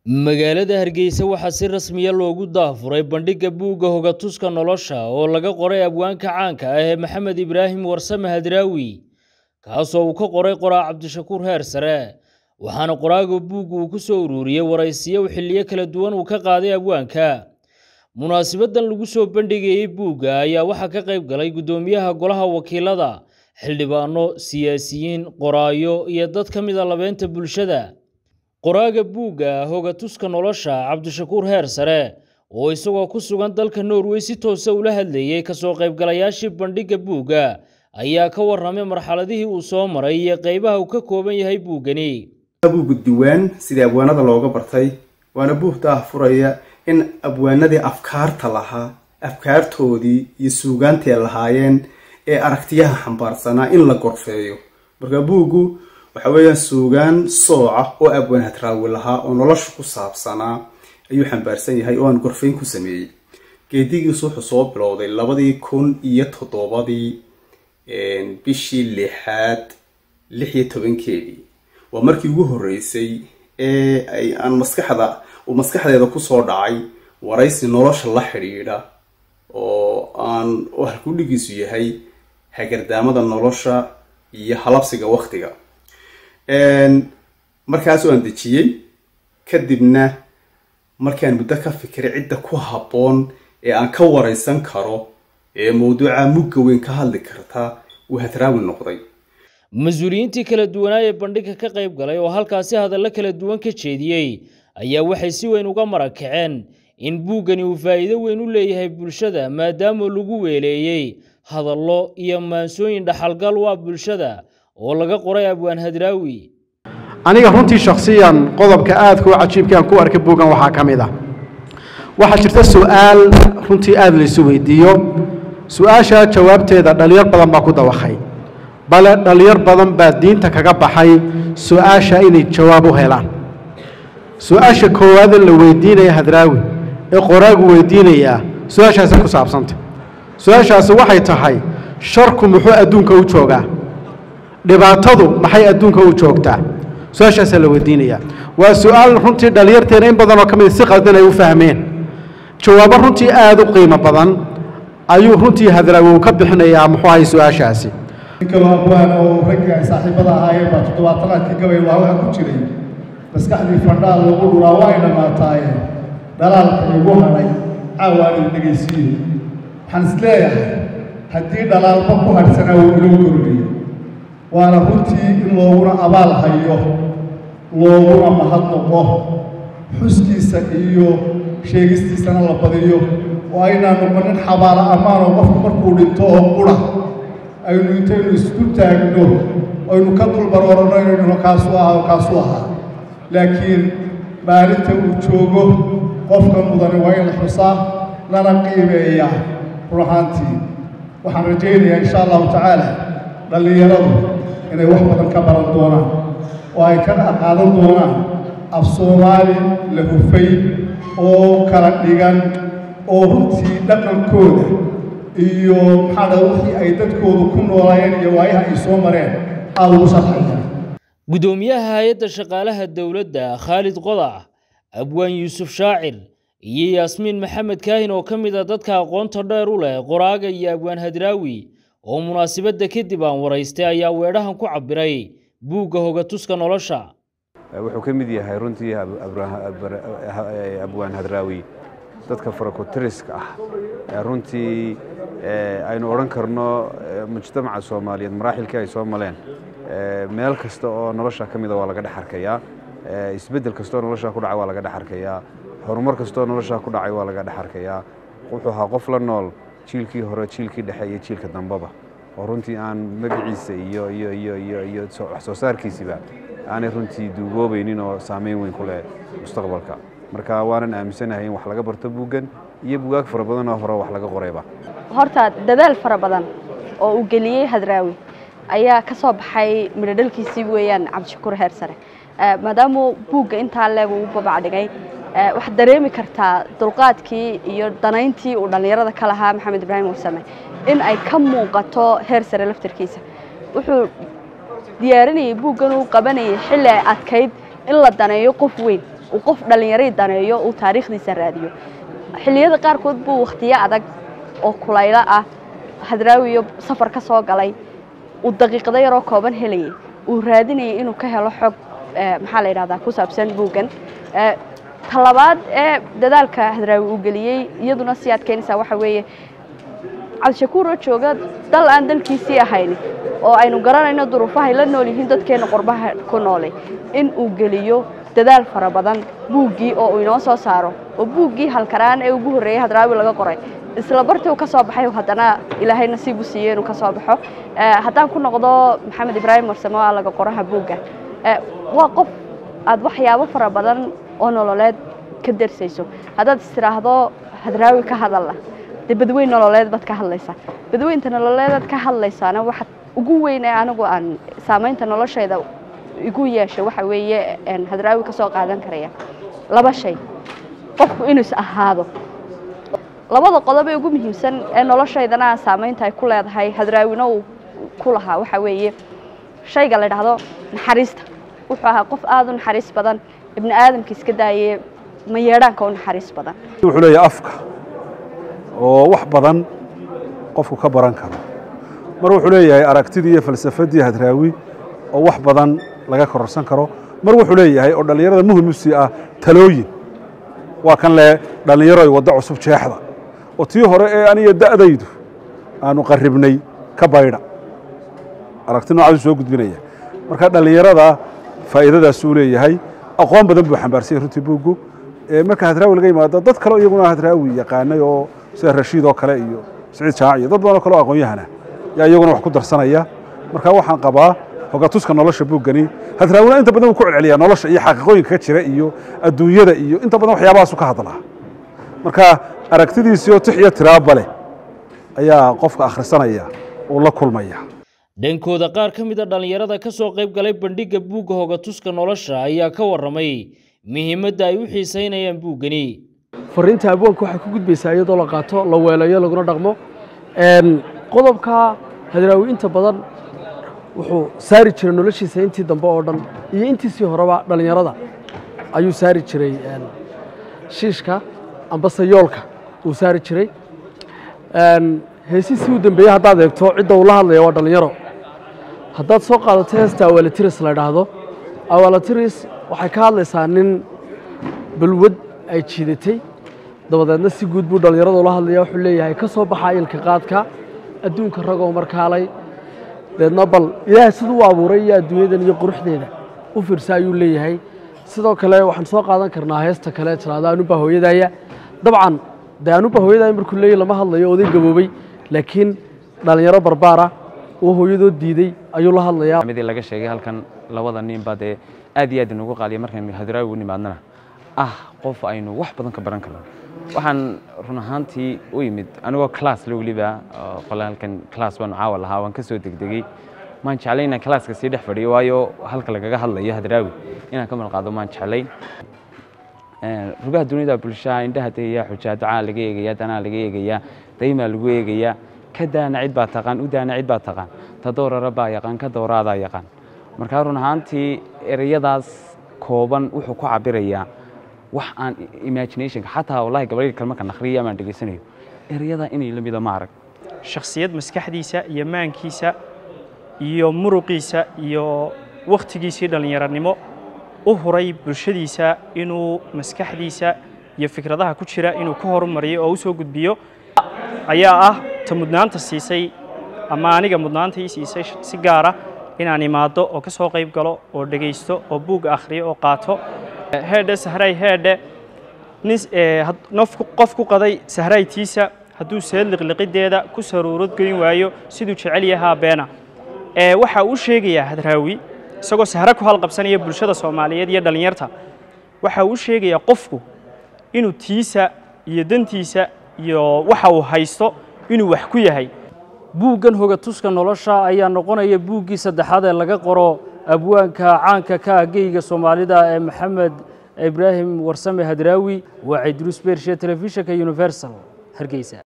magaalada hargeysa waxaa si rasmiya loogu daafuray bandhigga buugga hogatuska nolosha oo laga qoray abwaanka caanka ah ee maxamed ibraahim warsame hadraawi kaasoo uu ka qoray qoraa cabdishakuur heer sare waxaana qoraaga buugga uu ku soo ururiyey waraysiyo xilliyo kala duwan uu ka qaaday abwaanka munaasibadan lagu soo bandhigayey buugga ayaa waxaa ka qayb galay guddoomiyaha golaha wakiilada xildhibaano siyaasiyiin qoraayo iyo dad ka mida labeynta bulshada qoraaga buugga hogatuska nolosha cabdishakuur heer sare oo isagoo ku sugan dalka norway si toosa ula hadlayey kasoo qaybgalayaashii bandhigga buugga ayaa ka warramay marxaladihii uu soo maray iyo qaybaha uu ka kooban yahay buuggani buugga diwaan sidii abwaanada looga bartay waana buug daahfuraya in abwaanadii afkaarta lahaa afkaartoodii iyo suugaantii ay lahaayeen ee aragtiyaha xambaarsanaa in la gorfeeyo marka buuggu waxa weeyaan suugaan sooca oo abwaan hadraawi lahaa oo nolosha ku saabsanaa ayuu xambaarsan yahay oo aan gorfayn ku sameeyey geedigiisu wuxuu soo bilowday labadii kun iyo toddobadii bishii lixaad lix iyo tobankeedii waa markii ugu horreysay ee ay aan maskaxda uu maskaxdeeda kusoo dhacay waraysi nolosha la xidhiidha oo aan oo halkudhigiisu yahay hagardaamada nolosha iyo halabsiga waktiga markaas aan dejiyey kadibna markaan muddo ka fikiray cidda ku habboon ee aan ka waraysan karo ee mawduuca mugga weyn ka hadli karta uu hadraawi noqday mas-uuliyiintii kala duwanaa ee bandhigga ka qayb galay oo halkaasi hadallo kala duwan ka jeediyey ayaa waxay si weyn uga marakaceen in buuggani uu faa'iido weyn u leeyahay bulshada maadaama lagu weeleeyey hadallo iyo maansooyin dhaxalgal u ah bulshada oo laga qoray abwaan hadraawi aniga runtii shakhsiyan qodobka aadka u cajiibka aan ku arkay buuggan waxaa ka mid ah waxaa jirta su-aal runtii aada laysu weydiiyo su-aasha jawaabteeda dhallinyar badan baa ku dawakhay bale dhallinyar badan baa diinta kaga baxay su-aasha inay jawaab u helaan su-aasha koowaade la weydiinaya hadraawi ee qoraagu weydiinayaa su-aashaasi ku saabsanta su-aashaasi waxay tahay sharku muxuu adduunka u joogaa dhibaatadu maxay adduunka u joogtaa su-aashaasaa la weydiinayaa waa su-aal runtii dhallinyarteena in badanoo ka mid si qaldan ay u fahmeen jawaabo runtii aada u qiimo badan ayuu runtii hadraawi uu ka bixinayaa muxuu ahay su-aashaasi ninkaloo abwaan oo raggii ay saaxiibada ahaayeen baa toddobaatanaadkii gabay waa waxa ku jiray maskaxdii fandhaal lagu dhuraa waa ay dhammaataaye dhalaalka igu hadhay caawaan idin dhegaysiiyo waxaan is leeyahay haddii dhalaalba ku hadhsanaa wuu inoo kordhiyo waana runtii in looguna abaal hayo looguna mahadnoqo xuskiisa iyo sheegistiisana la badiyo oo aynaan noqonin xabaalo ammaanoo qofku markuu dhinto oo qura aynu intaynu isku taagno aynu ka dulbarooranno inaynu kaasuu ahaa oo kaasuu ahaa laakiin maalinta uu joogo qofka mudani waa in la xusaa lana qiimeeyaa run ahaantii waxaan rajaynayaa insha allahu tacaala dhallinyaradu inay wax badan ka baran doonaan oo ay ka qaadan doonaan af soomaali la hufay oo kala dhigan oo runtii dhaqankooda iyo maxaa dha wixii ay dadkoodu ku noolaayeen iyo waayaha ay soo mareen aada ugu sharxaya guddoomiyaha hay-adda shaqaalaha dowladda khaalid qodac abwaan yuusuf shaacir iyo yaasmiin maxamed kaahin oo ka mid a dadka aqoonta dheer u leh qoraaga iyo abwaan hadraawi oo munaasibadda kadib aan waraystay ayaa weedhahan ku cabbiray buugga hogatuska nolosha wuxuu ka mid yahay runtii abwaan hadraawi dadka farakotiriska ah runtii aynu odhan karno mujtamaca soomaaliyeed maraaxilkii ay soo maleen meel kasta oo nolosha ka mida waa laga dhex arkayaa isbeddel kasta oo nolosha ku dhacay waa laga dhex arkayaa horumar kasta oo nolosha ku dhacay waa laga dhex arkayaa wuxuu ahaa qof la nool jiilkii hore jiilkii dhexe iyo jiilka dambeba oo runtii aan magaciisa iyo iyo iyo iyo iyo wax soo saarkiisiba aanay runtii duugoobaynin oo saameyn weyn ku leh mustaqbalka marka waanan aaminsanahay in wax laga barto buuggan iyo bugaag fara badan oo hore wax laga qorayba horta dadaal fara badan oo uu geliyey hadraawi ayaa ka soo baxay midhodhalkiisii weeyaan cabdishakuur heer sare maadaamuu buugga intaa leeg uu babacdhigay waxaad dareemi kartaa dulqaadkii iyo danayntii uu dhallinyarada ka lahaa maxamed ibraahim warsame in ay ka muuqato heer sare laftarkiisa wuxuu diyaarinayay buuggan uu qabanayay xilli ay adkayd in la daneeyo qof weyn uu qof dhallinyaray daneeyo uu taariikhdiisa raadiyo xilliyada qaarkood buu wakhtiyo adag oo kulaylo ah hadraawi iyo safar ka soo galay uu daqiiqado yaroo kooban helayay uu raadinayay inuu ka helo xog maxaa la yidhahdaa ku saabsan buuggan talabaad ee dadaalka hadraawi uu geliyey iyaduna si aad keenaysaa waxa weeye cabdishakuur oo jooga dal aan dalkiisii ahayn oo aynu garanayno duruufahay la nool yihiin dadkeena qurbaha ku noolay in uu geliyo dadaal fara badan buuggii oo uu inoo soo saaro oo buuggii halkaraan ee ugu horreeyey hadraawi laga qoray isla bartii uu ka soo baxay haddana ilaahay nasiib u siiyey inuu ka soo baxo haddaan ku noqdo maxamed ibraahim warsamo aa laga qoraha buugga waa qof aad waxyaabo fara badan oo nololeed ka darsayso haddaad is tiraahdo hadraawi ka hadalla dee badweyn nololeed baad ka hadlaysaa badweynta nololeedaad ka hadlaysaana waxa ugu weyn ee anigu aan saamaynta noloshayda igu yeeshay waxa weeye hadraawi ka soo qaadan karaya laba shay qofku inuu is ahaado labada qodob ee ugu muhiimsan ee noloshaydana aan saamaynta ay ku leedahay hadraawina uu ku lahaa waxa weeye shayga la dhahdo naxariista wuxuu ahaa qof aada u naxariis badan ibni aadamka iska daaye mayeedhaanka u naxariis badan wuxuu leeyahay afka oo wax badan qofku ka baran karo mar wuxuu leeyahay aragtidii iyo falsafadii hadraawi oo wax badan laga kororsan karo mar wuxuu leeyahay oo dhallinyarada muhim u sii ah talooyin waa kan le dhallinyaro ay waddo cusub jeexda oo tii hore ee aniga da'daydu aanu qarribnay ka baydha aragti noocaasuu soo gudbinaya marka dhallinyarada faa'iidadaasuu leeyahay aqoon badan buu xambaarsanyay runtii buuggu marka hadraawi laga yimaado dad kaleo iyaguna hadraawi yaqaanay oo sida rashiid oo kale iyo siciid jaac iyo dad badan oo kale oo aqoon-yahana yaa iyaguna wax ku darsanaya marka waxaan qabaa hogatuska nolosha buuggani hadraawina inta badan wuu ku celceliyaa nolosha iyo xaqiiqooyinka ka jira iyo adduunyada iyo inta badan waxyaabahaasu ka hadlaa marka aragtidiisii oo tix iyo tiraaba leh ayaa qofka akhrisanaya uu la kulmaya dhankooda qaar ka mid a dhallinyarada ka soo qayb galay bandhigga buugga hogatuska nolosha ayaa ka warramay muhiimadda ay u xiisaynayaan buuggani fariinta abwaanka waxay ku gudbaysaa iyadoo la qaato la weelayo laguna dhaqmo qodobka hadraawi inta badan wuxuu saari jiray noloshiisa intii dambe oo dhan iyo intiisii horeba dhallinyarada ayuu saari jiray shiishka ambase yoolka uu saari jiray heesiisii u dambeeyey haddaad eegto cidda uu la hadlaya waa dhallinyaro haddaad soo qaadato heesta awalatiris la idhaahdo awalatiris waxay ka hadlaysaa nin balwad ay jiidatay dabadeedna si guud buu dhallinyarada ula hadlaya wuxuu leeyahay ka soo baxa ilka qaadka adduunka ragoo markaalay deedna bal ilaahay siduu u abuuray iyo adduunyadan iyo quruxdeeda u fiirsa ayuu leeyahay sidoo kale waxaan soo qaadan karnaa heesta kale tiraada anuba hooyadaya dabcan dee anuba hooyadaya markuu leeyahy lama hadlayo oday gaboobay laakiin dhallinyaro barbaara oo hooyadood diiday ayuu la hadlayaa midii laga sheegay halkan labada ninba dee aad iyo aad inugu qaaliya markaynu hadraawi u nimaadnana ah qof aynu wax badan ka baran karno waxaan run ahaantii u yimid anigoo class la weliba qole halkan class baanu caawa lahaa waan ka soo degdegey maan jeclayn inaan classka sii dhex fadhiyo waayo halka lagaga hadlayo hadraawi inaan ka malqaado maan jeclayn rugaha dunida bulshaha indhaha degaya xujaa ducaa laga eegayaa danaa laga eegayaa daymaa lagu eegayaa ka daana cid baa taqaan u daana cid baa taqaan ta doorara baa yaqaan ka dooraadaa yaqaan markaa run ahaantii ereyadaas kooban wuxuu ku cabirayaa wax aan imaginationka xataa wallahi gabadhii kale markaan akhriya amaan dhegaysanayo ereyada inay la mida ma arag shakhsiyad maskaxdiisa iyo maankiisa iyo muruqiisa iyo wakhtigiisii dhallinyaranimo u huray bulshadiisa inuu maskaxdiisa iyo fikradaha ku jira inuu ka horumariyo oo u soo gudbiyo ayaa ah ta mudnaanta siisay ama aniga mudnaanta ii siisay si gaara inaan imaado oo ka soo qayb galo oo dhegaysto oo buugga akhriyo oo qaato heedhe sahray heedhe nin qof ku qaday sahraytiisa hadduu seed liqliqideeda ku saruurad goyn waayo siduu jecel yahaa beena waxa uu sheegayaa hadraawi isagoo sahre ku halqabsanaya bulshada soomaaliyeed iyo dhallinyarta waxa uu sheegayaa qofku inuu tiisa iyo dantiisa iyo waxa uu haysto inuu wax ku yahay buuggan hogatuska nolosha ayaa noqonaya buuggii saddexaad ee laga qoro abwaanka caanka ka ah geyga soomaalida ee maxamed ibraahim warsame hadraawi waa cidruus beershe telefishinka universal hargeysa